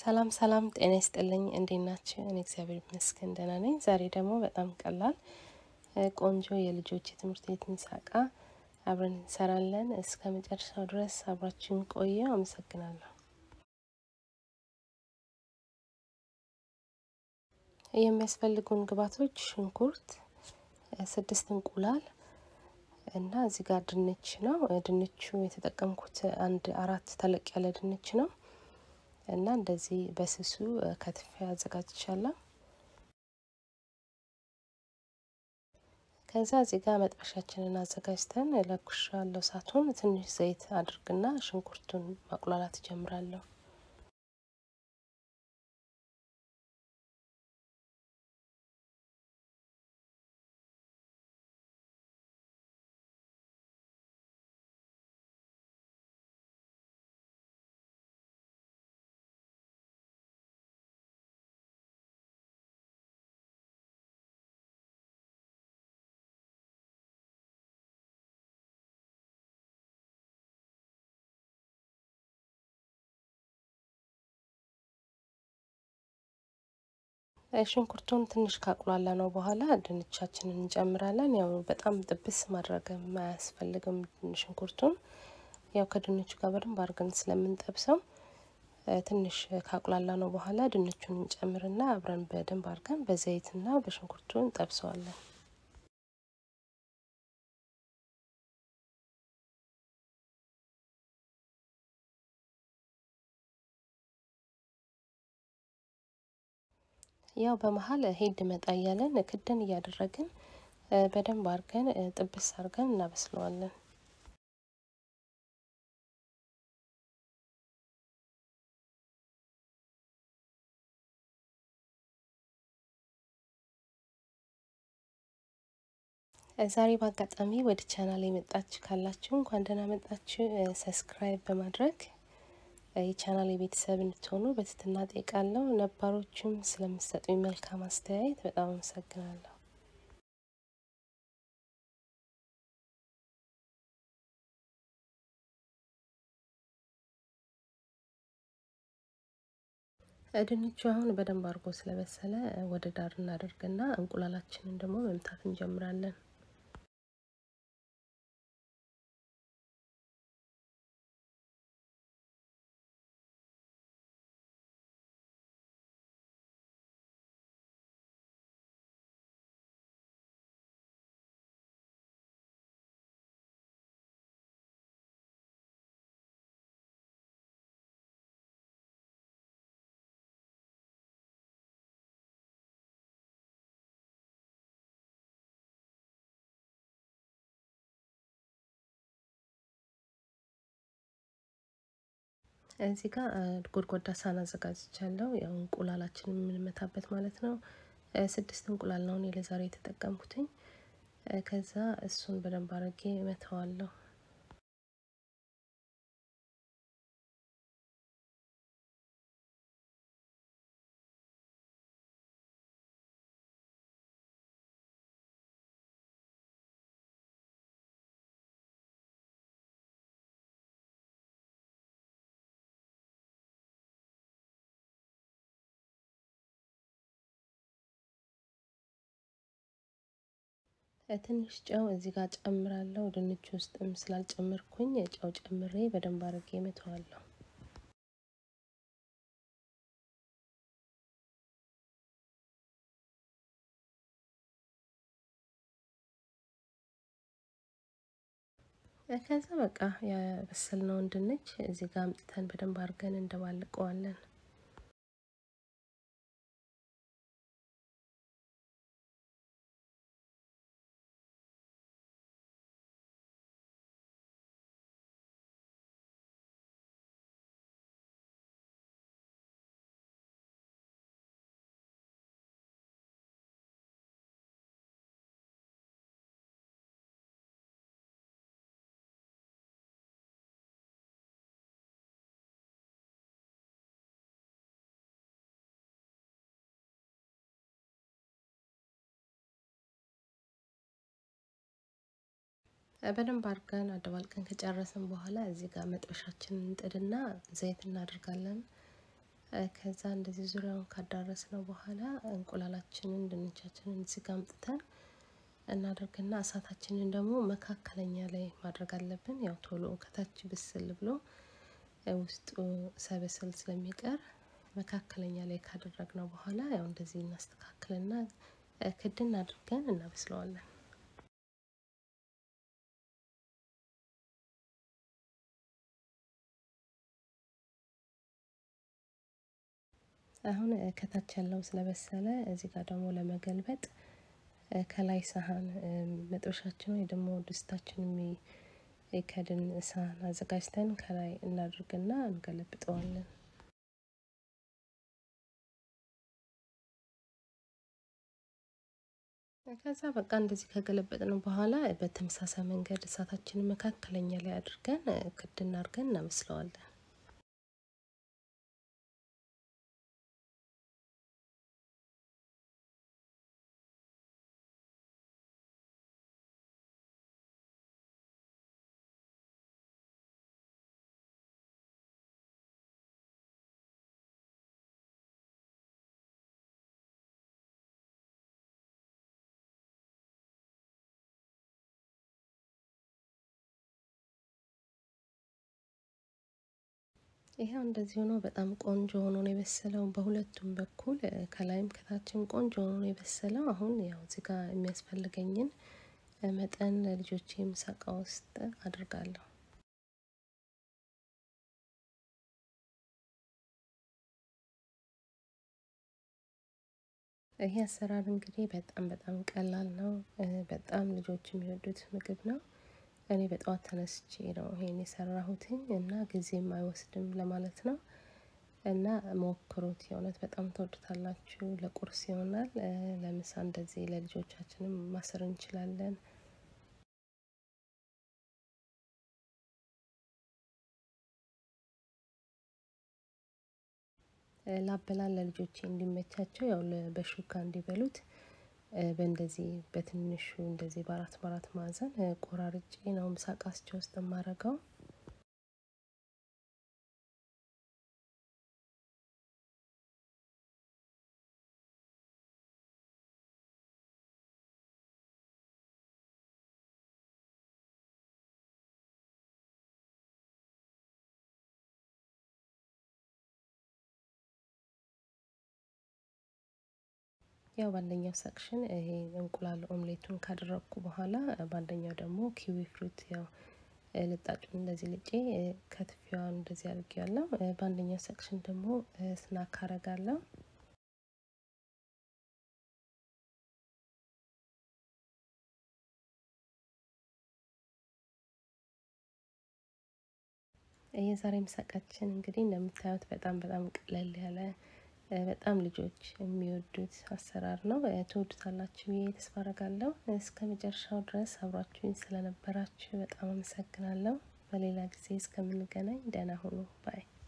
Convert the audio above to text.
ሰላም ሰላም፣ ጤና ይስጥልኝ። እንዴት ናችሁ? እኔ እግዚአብሔር ይመስገን ደህና ነኝ። ዛሬ ደግሞ በጣም ቀላል ቆንጆ የልጆች የትምህርት ቤት ምሳ እቃ አብረን እንሰራለን። እስከ መጨረሻው ድረስ አብራችሁን ቆዩ። አመሰግናለሁ። የሚያስፈልጉን ግብዓቶች ሽንኩርት፣ ስድስት እንቁላል እና እዚህ ጋር ድንች ነው። ድንቹ የተጠቀምኩት አንድ አራት ተለቅ ያለ ድንች ነው እና እንደዚህ በስሱ ከትፌ አዘጋጅቻለሁ። ከዛ እዚህ ጋር መጥበሻችንን አዘጋጅተን ለኩሻለሁ እሳቱን። ትንሽ ዘይት አድርግና ሽንኩርቱን ማቁላላት እጀምራለሁ። ሽንኩርቱን ትንሽ ካቁላላ ነው በኋላ ድንቻችንን እንጨምራለን። ያው በጣም ጥብስ ማድረግም አያስፈልግም። ሽንኩርቱን ያው ከድንቹ ጋር በደንብ አድርገን ስለምንጠብሰው ትንሽ ካቁላላ ነው በኋላ ድንቹን እንጨምርና አብረን በደንብ አድርገን በዘይትና በሽንኩርቱ እንጠብሰዋለን። ያው በመሀል ሄድ መጣ እያለን ክደን እያደረግን በደንብ አድርገን ጥብስ አድርገን እናበስለዋለን። ዛሬ በአጋጣሚ ወደ ቻናል የመጣችሁ ካላችሁ እንኳን ደህና መጣችሁ። ሰብስክራይብ በማድረግ የቻናል የቤተሰብ እንድትሆኑ በትህትና ጠይቃለሁ። ነባሮቹም ስለምሰጡኝ መልካም አስተያየት በጣም አመሰግናለሁ። ድንቹ አሁን በደንብ አድርጎ ስለበሰለ ወደ ዳር እናደርግና እንቁላላችንን ደግሞ መምታት እንጀምራለን። እዚህ ጋር ጎድጓዳ ሳህን አዘጋጅቻለሁ። ያው እንቁላላችንን የምንመታበት ማለት ነው። ስድስት እንቁላል ነው እኔ ለዛሬ የተጠቀምኩትኝ። ከዛ እሱን በደንብ አድርጌ እመታዋለሁ። ትንሽ ጨው እዚህ ጋር ጨምራለሁ። ድንች ውስጥም ስላልጨመርኩኝ ጨው ጨምሬ በደንብ አድርጌ እመተዋለሁ። ከዛ በቃ ያበሰልነውን ድንች እዚህ ጋር አምጥተን በደንብ አድርገን እንደባልቀዋለን። በደንብ አድርገን አደባልቀን ከጨረስን በኋላ እዚህ ጋር መጥበሻችንን እንጥድና ዘይት እናደርጋለን። ከዛ እንደዚህ ዙሪያውን ካዳረስ ነው በኋላ እንቁላላችንን ድንቻችንን እዚህ ጋር አምጥተን እናደርግና እሳታችንን ደግሞ መካከለኛ ላይ ማድረግ አለብን። ያው ቶሎ ከታች ብስል ብሎ ውስጡ ሳይበስል ስለሚቀር መካከለኛ ላይ ካደረግነው በኋላ ያው እንደዚህ እናስተካክልና ክድን አድርገን እናበስለዋለን። አሁን ከታች ያለው ስለበሰለ እዚህ ጋር ደግሞ ለመገልበጥ ከላይ ሳህን መጥበሻችን ወይ ደግሞ ድስታችን የሚከድን ሳህን አዘጋጅተን ከላይ እናድርግና እንገለብጠዋለን። ከዛ በቃ እንደዚህ ከገለበጥነው በኋላ በተመሳሳይ መንገድ እሳታችንን መካከለኛ ላይ አድርገን ክድን አድርገን እናበስለዋለን። ይሄው እንደዚህ ሆኖ በጣም ቆንጆ ሆኖ ነው የበሰለው። በሁለቱም በኩል ከላይም ከታችም ቆንጆ ሆኖ ነው የበሰለው። አሁን ያው እዚህ ጋር የሚያስፈልገኝን መጠን ለልጆቼ ምሳ እቃ ውስጥ አድርጋለሁ። ይሄ አሰራር እንግዲህ በጣም በጣም ቀላል ነው። በጣም ልጆች የሚወዱት ምግብ ነው። እኔ በጠዋት ተነስቼ ነው ይሄን የሰራሁትኝ እና ጊዜም አይወስድም ለማለት ነው። እና ሞክሩት፣ የእውነት በጣም ትወዱታላችሁ። ለቁርስ ይሆናል። ለምሳ እንደዚህ ለልጆቻችንም ማሰር እንችላለን። ላበላል ለልጆቼ እንዲመቻቸው ያው በሹካ እንዲበሉት በእንደዚህ በትንሹ እንደዚህ በአራት በአራት ማዕዘን ቆራርጬ ነው ምሳቃስቸው ውስጥ የማረገው። ያው በአንደኛው ሰክሽን ይሄ እንቁላል ኦምሌቱን ካደረግኩ በኋላ በአንደኛው ደግሞ ኪዊ ፍሩት ያው ልጣጩን እንደዚህ ልጬ ከትፊዋን እንደዚህ አድርጌያለሁ። በአንደኛው ሰክሽን ደግሞ ስናክ አረጋለሁ። የዛሬ ምሳቃችን እንግዲህ እንደምታዩት በጣም በጣም ቀለል ያለ በጣም ልጆች የሚወዱት አሰራር ነው። ትወዱታላችሁ ብዬ ተስፋ አደርጋለሁ። እስከ መጨረሻው ድረስ አብራችሁኝ ስለነበራችሁ በጣም አመሰግናለሁ። በሌላ ጊዜ እስከምንገናኝ ደህና ሁኑ ባይ